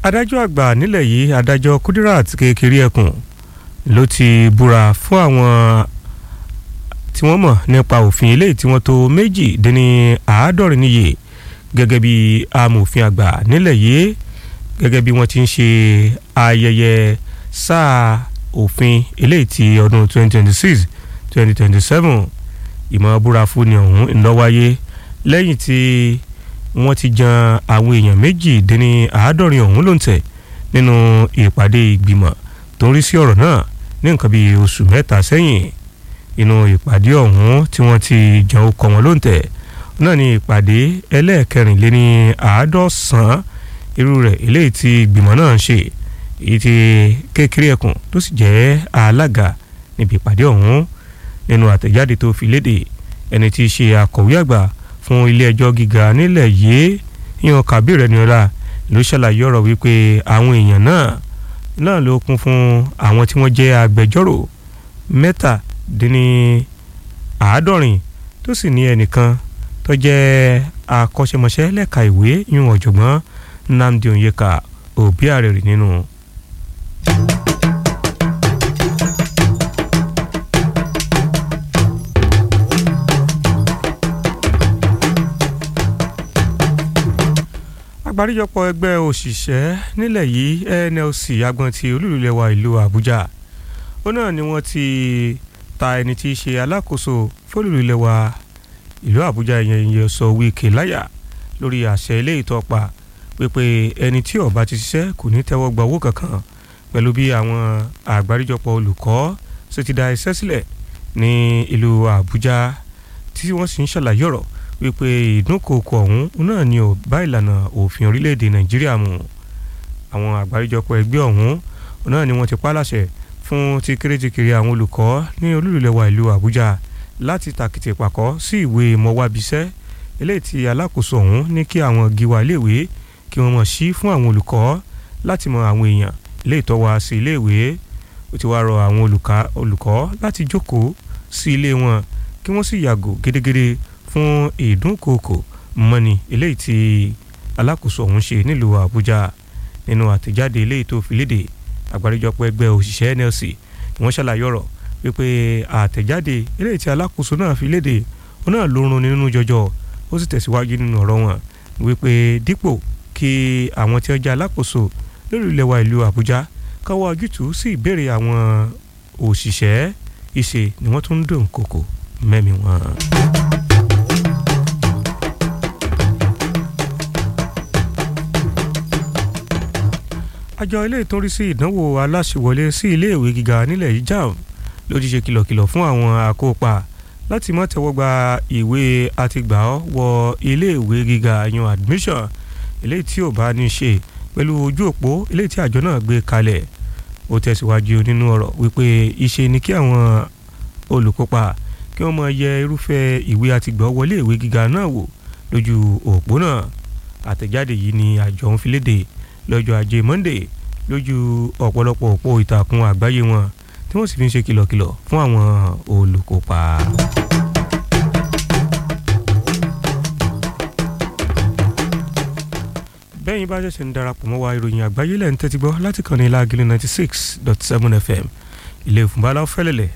adájọ́ àgbà nílẹ̀ yìí adájọ́ Kudirat kékeré ẹkùn ló ti búra fún àwọn tí wọ́n mọ̀ nípa òfin eléyìí tí wọ́n tó méjì dín ní àádọ́rin níye gẹ́gẹ́ bí amòfin àgbà nílẹ̀ yìí gẹ́gẹ́ bí wọ́n ti ń ṣe ayẹyẹ sáà òfin eléyìí ti ọdún 2026 2027 ìmọ̀ búra fún ni ọ̀hún ń lọ wáyé lẹ́yìn tí wọ́n ti jan àwọn èèyàn méjì dín ní àádọ́rin ọ̀hún ló ń tẹ̀ nínú ìpàdé ìgbìmọ̀ tó ń rí sí ọ̀rọ̀ náà ní nǹkan bíi oṣù mẹ́ta sẹ́yìn inú ìpàdé ọ̀hún tí wọ́n ti jan okọ̀ wọn ló ń tẹ̀ náà ní ìpàdé ẹlẹ́ẹ̀kẹrìnléní àádọ́sán irú rẹ̀ eléyìí tí ìgbìmọ̀ náà ń ṣe èyí tí kékeré ẹkùn tó sì jẹ́ alága níbi ìpàdé ọ̀hún nínú àtẹ̀jáde tó fi léde ẹni tí í ṣe akọ̀wé àgbà fún ilé ẹjọ́ gíga nílẹ̀ yìí yan Kabir Ẹniọlá ló ṣàlàyé ọ̀rọ̀ wípé àwọn èèyàn náà náà ló kún fún àwọn tí wọ́n jẹ́ agbẹjọ́rò mẹ́tàdínní àádọ́rin tó sì ní ẹnìkan tó jẹ́ akọ́ṣẹ́mọṣẹ́ lẹ́ka ìwé yún ọ̀jọ̀gbọ́n Nnamdi Onyeka Obiarere nínú. àgbáríjọpọ̀ ẹgbẹ́ òṣìṣẹ́ nílẹ̀ yìí NLC agbọn ti olúlulẹ̀wà ìlú Àbújá ó náà ni wọ́n ti ta ẹni tí í ṣe alákòóso fólúlulẹ̀wà ìlú Àbújá ìyẹn ìyẹn sọ Wike láyà lórí àṣẹ ilé ìtọ́pa pépé ẹni tí ó bá ti ṣiṣẹ́ kò ní tẹ́wọ́ gba owó kankan pẹ̀lú bí àwọn àgbáríjọpọ̀ olùkọ́ ṣe ti da iṣẹ́ sílẹ̀ ní ìlú Àbújá tí wọ́n sì ń ṣàlàyé ọ̀rọ̀ wípé ìdúnkòkò ọ̀hún náà ni ò bá ìlànà òfin orílẹ̀-èdè nàìjíríà mu àwọn àgbáríjọpọ̀ ẹgbẹ́ ọ̀hún náà ni wọ́n ti pa láṣẹ fún ti kéréjìkiri àwọn olùkọ́ ní olúlulẹ̀wà ìlú àbújá láti tàkìtì pàkọ́ sí ìwé mọ̀wábíṣẹ́ eléyìí tí alákòóso ọ̀hún ní kí àwọn gíwá iléèwé kí wọ́n mọ̀ sí fún àwọn olùkọ́ láti mọ àwọn èèyàn eléyìí tó wá sí iléèwé ó ti wá rọ àwọn olùkọ́ láti jókòó sí ilé wọn kí wọ́n sì yàgò gédégédé fún ìdúnkòkò mọ́ni eléyìí tí alákòóso ọ̀hún ṣe nílùú àbújá nínú àtẹ̀jáde eléyìí tó fi léde àgbáríjọpọ̀ ẹgbẹ́ òṣìṣẹ́ NLC wọ́n ṣàlàyé ọ̀rọ̀ wípé àtẹ̀jáde eléyìí tí alákòóso náà fi léde ó náà ló run nínú jọjọ ó sì tẹ̀síwájú nínú ọ̀rọ̀ wọn wípé dípò kí àwọn tí wọ́n jẹ́ alákòóso lórí ilẹ̀ wa ìlú àbújá káwọ́ ojútùú sí ìbéèrè àwọn òṣìṣẹ́ ìṣe ni wọ́n tún ń dùn kòkò mẹ́mi wọn. àjọ ilé ìtọ́rí sí ìdánwò aláṣẹwọlé sí iléèwé gíga nílẹ̀ yìí JAMB ló ti ṣe kìlọ̀kìlọ̀ fún àwọn akópa láti má tẹ́wọ́ gba ìwé àtìgbà wọ iléèwé gíga yan admission eléyìí tí ò bá ní ṣe pẹ̀lú ojú òpó eléyìí tí àjọ náà gbé kalẹ̀ ó tẹ̀síwájú nínú ọ̀rọ̀ wípé ìṣe ni kí àwọn olùkópa kí wọ́n máa yẹ irúfẹ́ ìwé àtìgbà wọlé ìwé gíga náà wò lójú òpó náà àtẹ̀jáde yìí ni àjọ ń fi léde lọ́jọ́ ajé Monday lójú ọ̀pọ̀lọpọ̀ òpó ìtàkùn àgbáyé wọn tí wọ́n sì fi ń ṣe kìlọ̀kìlọ̀ fún àwọn olùkópa. bẹ́ẹ̀ni bá ṣẹ̀ṣẹ̀ ń darapọ̀ mọ́ wa ìròyìn àgbáyé lẹ́yìn tẹ́tí gbọ́ láti kàn ní Lágìlú ninety six dot seven FM ilé ìfúnbalá fẹ́lẹ́lẹ̀